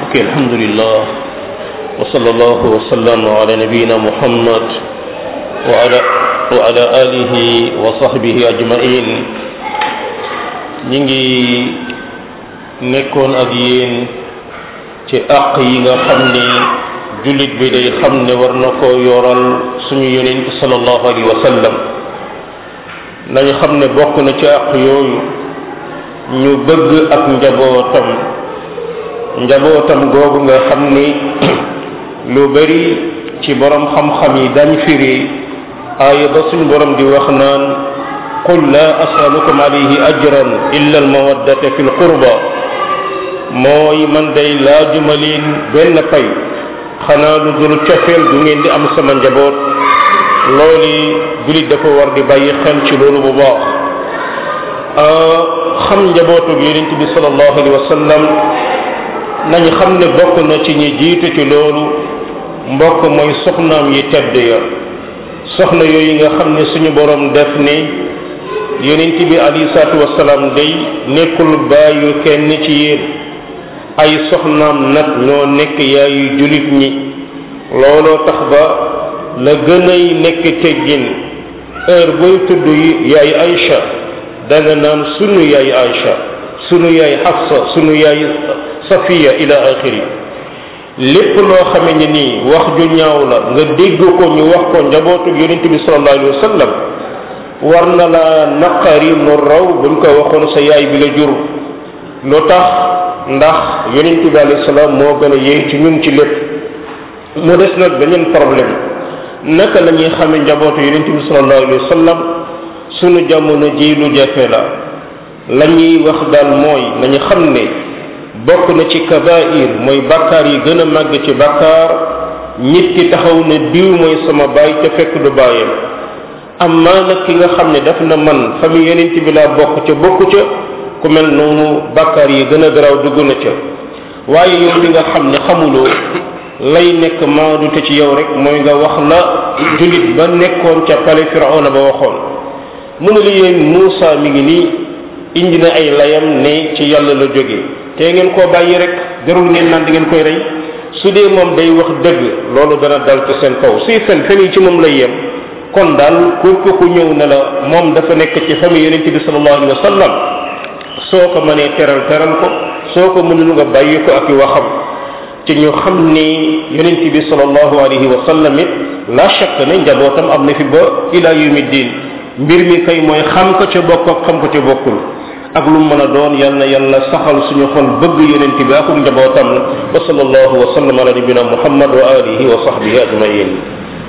اوكي الحمد لله وصلى الله وسلم على نبينا محمد وعلى وعلى آله وصحبه أجمعين نيجي nekkoon ak yéen ci àq yi nga xam ni jullit bi day xam ne war na ko yoral suñu yonent sallallahu alayhi wa sallam nañu xam ne bokk na ci àq yooyu ñu bëgg ak njabootam njabootam googu nga xam ni lu bari ci borom xam-xam yi dañ firi aaya ba suñu borom di wax naan qul la asalukum alayhi ajran illa al mawaddata fi l qurba mooy man day laajuma leen benn pay xanaa lu dul cofeel du ngeen di am sama njaboot loolu julit dafa war di bàyyi xel ci loolu bu baax xam njabootu yonent bi sallallahu alayhi wa sallam nañu xam ne bokk na ci ñi jiitu ci loolu mbokk mooy soxnaam yi tedd ya soxna yooyu nga xam ne suñu borom def ni yonent bi alayhi salaatu wasalaam day nekkul bàyyu kenn ci yéen ay soxnaam nag ñoo nekk yaayu julit ñi looloo tax ba la gën ay nekk teggin heure booy tudd yaay Aïcha da nga naan sunu yaay Aïcha sunu yaay Hafsa sunu yaay Safiya ila axiri lépp loo xame ne nii wax ju ñaaw la nga dégg ko ñu wax ko njabootu yonent bi sallallahu alayhi wa sallam war na la naqari mu raw buñ ko waxoon sa yaay bi la jur lu tax ndax yonent bi alayhi salaam moo gën a yéey ci ñun ci lépp mu des nag beneen problème naka la ñuy xame njabootu yonent bi sallallahu alayhi wa sallam sunu jamono ji lu jafe la la ñuy wax daal mooy nañu xam ne bokk na ci kabair mooy bakkaar yi gën a màgg ci bakkaar nit ki taxaw ne diw mooy sama baay ca fekk du baayam amma nag ki nga xam ne daf na man famille yonent bi laa bokk ca bokku ca ku mel noonu bakkaar yi gën a garaaw dugg na ca waaye yow li nga xam ne xamuloo lay nekk maadu te ci yow rek mooy nga wax la julit ba nekkoon ca pale firawna ba waxoon mu ne li yéen Muusa mi ngi nii indi na ay layam ne ci yàlla la jóge te ngeen koo bàyyi rek jarul ngeen naan di ngeen koy rey su dee moom day wax dëgg loolu dana dal ci seen kaw suy fen fen yi ci moom lay yem kon daal ku ko ku ñëw ne la moom dafa nekk ci famille yonente bi sallallahu alayhi wa sallam soo ko mënee teral teral ko soo ko mënul nga bàyyi ko ak i waxam ci ñu xam ni yonent bi sallallahu alayhi wa sallam it la shakk ne njabootam am na fi ba ila yawmi din mbir mi kay mooy xam ko ca bokk ak xam ko ca bokkul ak lu mën a doon yal na yàlla saxal suñu xol bëgg yonent bi ak njabootam wa sallallahu wa sallam ala nabina muhammad wa alihi wa sahbihi ajmain